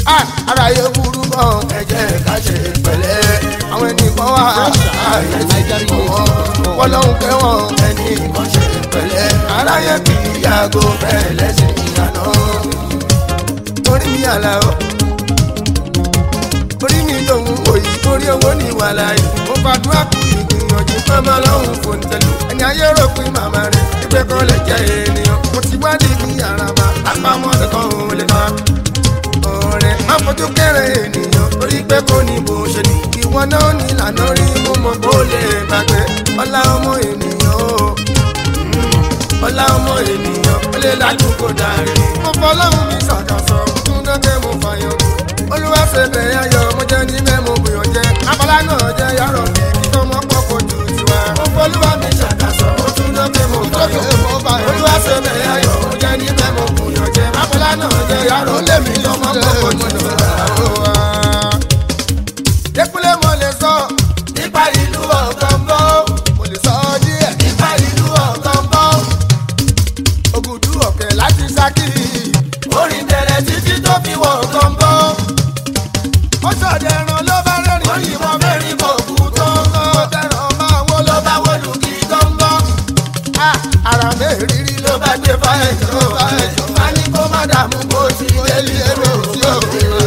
Ah, ara yẹ burú gan ẹ̀jẹ̀ ká ṣe pẹ̀lẹ́ àwọn ẹnìkan wà àyè wọn lọ́hùn kẹ́wọ̀n ẹnìkan ṣe pẹ̀lẹ́ ara yẹ kì í yàgò bẹ́ẹ̀ lẹ́sìn ìyànà orí mi àlà ó orí mi lòun òyì torí owó ní wàhálà yìí mo fàdúrà kú ìgbìyànjú mọ́mọ́ lọ́hùn fòǹtẹ̀lú ẹni ayé rò pé màmá rẹ̀ ìgbẹ́ kan lè jẹ́ ènìyàn mo ti wádìí ní yàrá bá àpamọ́ ẹ̀kọ́ òun lè máa ọ̀rẹ́ má fojú kéré ènìyàn torí pé kò ní bó ṣe ní ìwọ náà ní ìlànà rí mo mọ̀ kó lè gbàgbé ọlá ọmọ ènìyàn o ọlá ọmọ ènìyàn ó lè lájú kó darí. mo fọlọ́run mi ṣàkàṣọ tún dọ́kẹ́ mo fàyàn olúwa ṣe bẹ̀rẹ̀ ayọ̀ mo jẹ́ ní mẹ́mo gbìyànjú jẹ́ abala náà jẹ́ yàrá mi kí tó mọ́ pọ̀ kó ju tiwa. mo fọlúwa mi ṣàkàṣọ tún dọ́kẹ́ mo fàyàn olúwa ṣe bẹ̀rẹ̀ ayọ̀ mo jẹ́ ní mẹ́mo gbìyànjú jẹ́ abala náà jẹ́ yàrá mi kí tó mọ́ pọ̀ kó ju tiwa. Dékúnlé mo lè sọ nípa ìlú ọ̀gángan. Mo lè sọ díẹ̀ nípa ìlú ọ̀gángan. Ògùdú ọ̀kẹ́ láti Ṣakí. Orin bẹ̀rẹ̀ títí tó fi wọ̀ ọ̀gángan. Ó ṣọ̀dẹ̀ ẹran ló bá rẹ́rìn. Ó yìnbọn mẹ́rin kò kú tó ń gán. Ó tẹ̀ràn máa wó ló bá wọlú kí gángan. Ara mẹ́rìírí ló bá gbé fáyẹ̀jọ́ fáyẹ̀jọ́. Má ní kó má dààmú bó ti délé èrò tí ó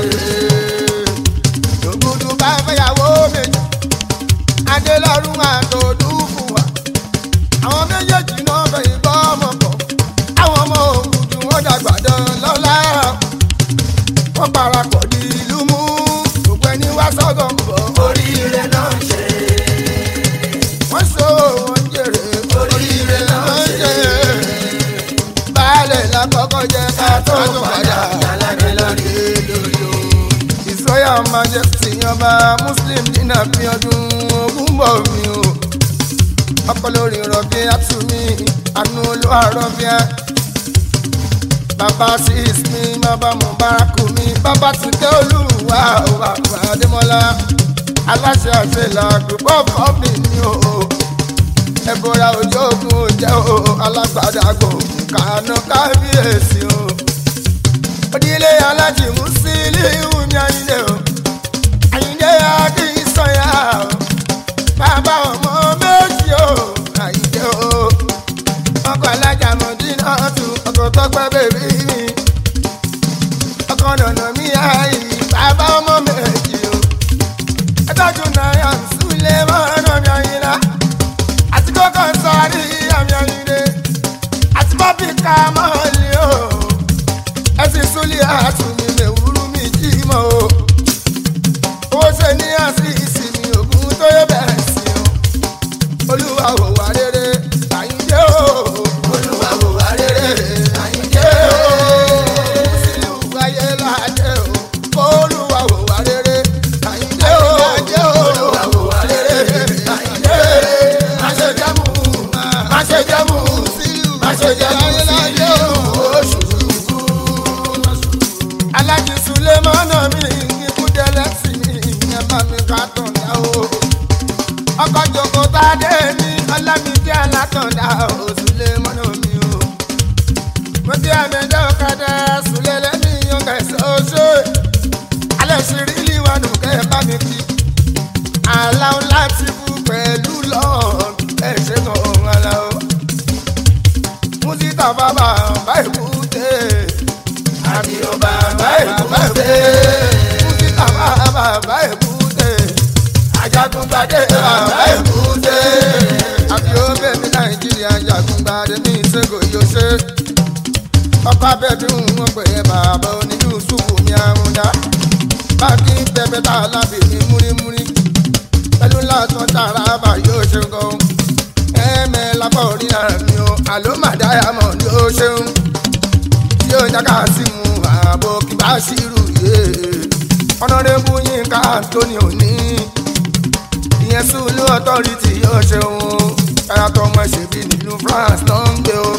ògùdù bá fẹ́yàwó méjì adélọ́rùn àtòdú fún wa àwọn méjèèjì náà fẹ́ ìbọn ọmọ pọ̀ àwọn ọmọ ògùdù wọn dàgbà dán lọ́la wọ́n parapọ̀ di ìlú mú gbogbo ẹni wá sọ́gọ̀ ń bọ̀ oríire náà ń ṣe wọ́n so wọ́n ń jèrè oríire náà ń ṣe baálẹ̀ lákọ́kọ́ jẹ́ ká tó padà yàrá lórí lórí o ìsọyà majesty ọba muslim dínà fi ọdún ogún bọ̀ mí o ọkọ lórí rọbí àtúmí àánú olúwa rọbí ẹ bàbá sis mi bàbá mubaraku mi bàbá tìkẹ́ olúwa òwà òwà adémọlá aláṣẹ àṣẹlá group of company ni o ẹbọra ojú ogun jẹ o alágbádá gbòògùn kàánú kábíyèsí o onílé alájì Musiliu mi àyìnlé o àyìnlé adé ìsọyà o bàbá ọmọ méjì o àyìnlé o ọkọ alájà mọdínà tún ọkọ tọpẹ bèbí mi ọkọ nànà mi àyè bàbá ọmọ méjì o ẹtọ́jú náírà súlẹ̀ mọ́nà mi àyìnlá àti kókó sọ́ọ́rí àmì àyìnlé àti bọ́bí ká mọ́ọ̀lì o ẹsìn súlẹ̀ àtúnmí mẹ́wúrú mi jí mọ́ o. owó ṣe ní àṣìṣì mi ògùn tó yẹ bẹ̀rẹ̀ sí o. olúwa ò wá rere àyíndé o. olúwa ò wá rere àyíndé o. sílùú ayé láàdé o. olúwa ò wá rere àyíndé o. olúwa ò wá rere àyíndé o. má ṣe jẹ́mu má ṣe jẹ́mu má ṣe jẹ́mu sílùú oṣù alájí sulemana mi ikúdẹlẹ sí mi ìyẹn bá mi ká tàn dá o. ọkọ̀ jòkó tá a dé ní ọlámídé alátọ̀dá o sulemana mi o. mo ti àmẹ́jọ́ ọ̀kadà sulẹ̀lẹ̀ mi yan kẹsàn oṣù. alẹ́ ṣìírí liwanu kẹ́ bá mi kí. aláwọ̀ láti kú pẹ̀lú lọ́ọ̀ ẹ̀ ṣe kàn án aláwọ̀. mùsítà bàbá báyìí kú dé àbí o bàbá èkúté. Kúsítà bàbá èkúté. Ajagungbadé bàbá èkúté. Àbí o bèbí Nàìjíríà Ajagungbadé ní ìṣègùn yóò ṣe. Ọkọ abẹ́bí ń wọ́n pè é bàbá onílù sùkù mi àrùndá. Báńkì bẹ́bẹ́ tá a lábì ní múrímúrí. Pẹ̀lú látọ̀ tààrà bà yóò ṣe gan. Ẹ̀ẹ́mẹ̀ lápá orí ara mi o, àló màdáyà mọ̀ ni ó ṣeun yóò jáká sí mu ààbò kí bá ṣírù yé ọ̀nàdébù yínká tóní òní ìyẹn sùúlù ọ̀tọ́rìtì yóò ṣeun kára tó ọmọ ṣèbí nílùú France ló ń gbé o.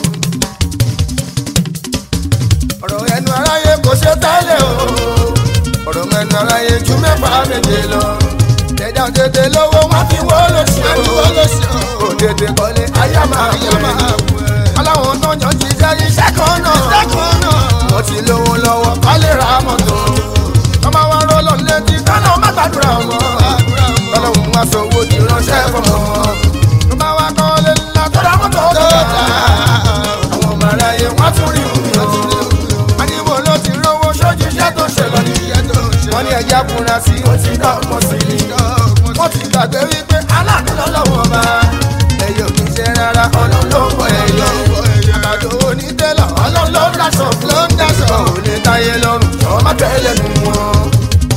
ọ̀rọ̀ ẹnu aráyé kò ṣe tẹ́lẹ̀ o ọ̀rọ̀ ẹnu aráyé ju mẹ́fà méje lọ jẹjọ tètè lówó wọn fi wó lóṣù o òdèdè kọ́lé ayé máa wù ẹ́ aláwọn tó yàn jíjẹ́ iṣẹ́ kan náà wọ́n ti lówó lọ́wọ́ kọ́lé ra mọ́tò ẹja fúnra sí ó ti dọ́gbọ́n sí ni wọ́n ti gbàgbé wípé aláàánú lọ́lọ́wọ́ bá ẹ̀yọ̀ kì í ṣe rárá ọlọ́run ló ń bọ̀ ẹ̀yọ̀ àgbàdo onítẹ̀lọ̀ ọlọ́run ló ń daṣọ ló ń daṣọ ò lè táyé lọ́rùn jọ má tẹ́lẹ̀ nù wọn.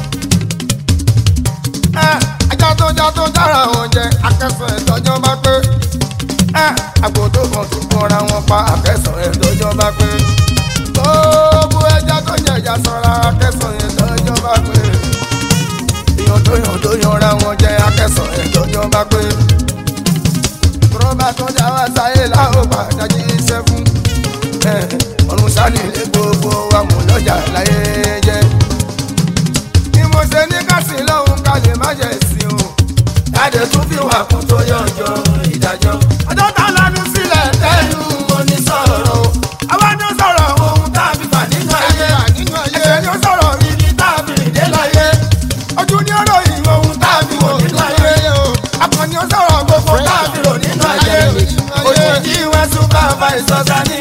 ajá tó já tó dára wọn jẹ akẹ́sàn ẹ̀tọ́jọ́ bá pé àgbò tó kàn tó kọra wọn pa akẹ́sàn ẹ̀tọ́jọ́ bá pé gbogbo ẹja tó jẹ ẹja sọra akẹ́sàn ẹ̀tọ́jọ́ bá pé èèyàn tó yàn tó yanra wọn jẹ akẹ́sàn ẹ̀tọ́jọ́ bá pé rọ́bà tó dá wá sáyé láwọn padà jí iṣẹ́ fún ọ̀run sani lé gbogbo amúlọ́jà láyé jẹ́. ni mo ṣe ní kásìn lọ́hùn ká lè má jẹ̀ sí o. káde tún fi wà kún tó yànjọ ìdájọ́. ọjọ́ tá a lanu sílẹ̀ tẹ́lu onísọ̀rọ̀ o. àwa ni ó sọ̀rọ̀ ohun tá a fi fà nínú ayé. ẹsẹ̀ ni ó sọ̀rọ̀ ibi tá a fi rìn dé láyé. ojú ni ó ròyìn ohun tá a fi wò nínú ayé. akọni ó sọ̀rọ̀ gbogbo tá a fi rò nínú ayé. òṣèjì wẹ́sùn bá a fa ìsọ̀sá ní